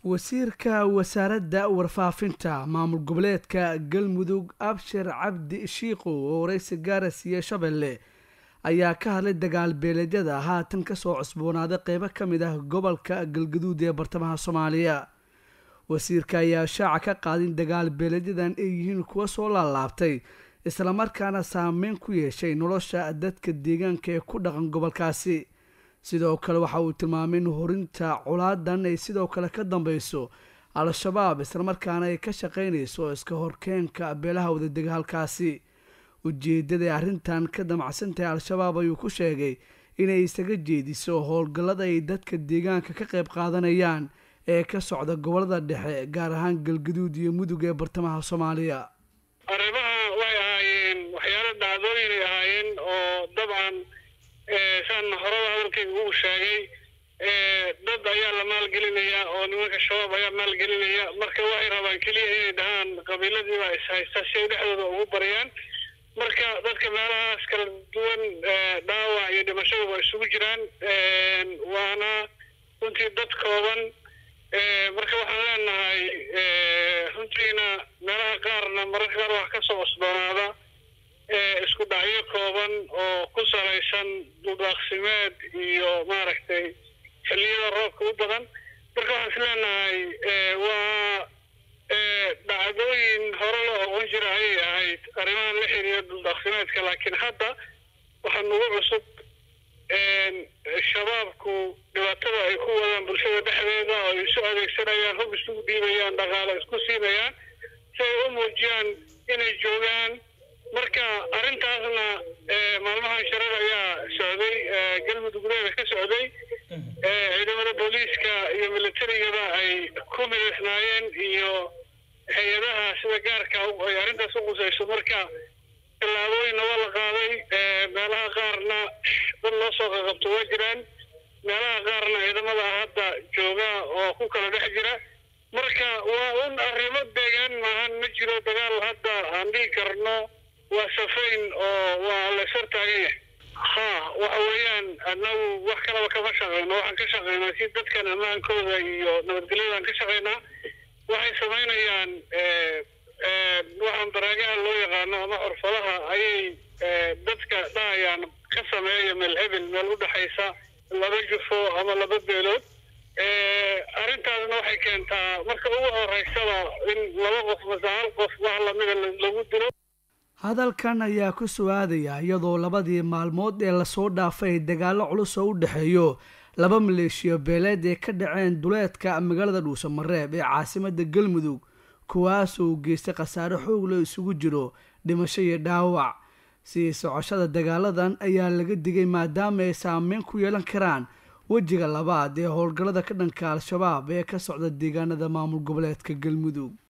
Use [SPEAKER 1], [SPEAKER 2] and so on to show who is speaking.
[SPEAKER 1] wasiirka wasaaradda warfaafinta maamul goboleedka galmudug abshir cabdi shiiqow oo waraysi gaara siiye shabeelle ayaa ka hadlay dagaal beeleedyada haatan kasoo cusboonaaday qeybo ka mid ah gobolka galgaduud ee bartamaha soomaaliya wasiirka ayaa shaaca ka qaadin dagaal beeledyadan ay yihiin kuwa soo laalaabtay islamarkaana saameyn ku yeeshay nolosha dadka deegaanka ee ku dhaqan gobolkaasi sidoo kale waxa uu tilmaamay in horinta colaadan ay sidoo kale ka dambeyso al-shabaab islamarkaana ay ka shaqeynayso iska horkeenka beelaha wadadega halkaasi ujeedaday arrintan ka damacsantahay al-shabaab ayuu ku sheegay inay isaga jeediso howlgallada ay dadka deegaanka ka qayb qaadanayaan ee ka socda gobolada dhexe gaar ahaan galgaduud iyo mudug ee bartamaha soomaaliya
[SPEAKER 2] arrimaha waxay ahaayeen waxyaalo dhacdooyinay ahaayeen oo dabcan saan horada hadalkayga uu sheegay dad ayaa la maalgelinayaa oo nimanka shabaab ayaa maalgelinaya marka waxay rabaan keliya inay dhahaan qabiiladiibaa ishaysta si ay dhexdooda ugu baryaan marka dadka meelahaas kala duwan dhaawac iyo dhimashada waa isugu jiraan waana runtii dad kooban marka waxaan leenahay runtiina meelaha qaarna mararka qaar wax ka soo cusboonaada isku dhacyo kooban oo ku salaysan dudaaqsimeed iyo maaragtay xilliyada roobka u badan marka waxaan is leenahay waa dhacdooyin hore loo oqon jira ayay ahayd arrimahan la xiriira dudaaqsimeedka laakiin hadda waxaa nugu cusub shabaabku dhibaatada ay ku wadaan bulshada dhexdeeda oo ay isu adeegsanayaan hub isugu dhiibayaan dhaqaale isku siinayaan si ay u muujiyaan inay joogaan marka arrintaasna maalmahan sharar ayaa socday galmudugleeda ka socday ciidamada booliiska iyo militarigaba ay ku midaysnaayeen iyo hay-adaha sida gaarka ay arrintaas u qusayso marka tallaabooyinna waa la qaaday meelaha qaarna dad loo soo qaqabto waa jiraan meelaha qaarna ciidamada hadda jooga oo ku kala dhex jira marka waa un arrimo deegaan maahan ma jiro dagaal hadda aan dhihi karno waa safayn oo waa la ishor taagan yahay ha waxa weeyaan annagu wax kalaba kama shaqeyno waxaan ka shaqeynaa si dadkan ammaankooda iyo nabadgelyadaan ka shaqeynaa waxay samaynayaan waxaan baraagaha loo yaqaano ama xurfadaha ayay dadka dhahayaan ka sameeya meel hebel meel u dhexaysa laba jufo ama laba beelood arrintaasna waxay keentaa marka ugu horeysaba in laba qof mase hal qof wax lamida lagu dilo
[SPEAKER 1] hadalkan ayaa ku su-aadaya iyadoo labadii maalmood ee lasoo dhaafay dagaallo culus oo u dhexeeyo laba maleeshiyo beeleed ee ka dhaceen duleedka magaalada dhuusamareeb ee caasimada galmudug kuwaas oo geystay khasaare xoog loo isugu jiro dhimasho iyo dhaawac sii socoshada dagaaladan ayaa laga digay maadaama ay saameyn ku yeelan karaan wejiga labaad ee howlgallada ka dhanka al-shabaab ee ka socda deegaanada maamul goboleedka galmudug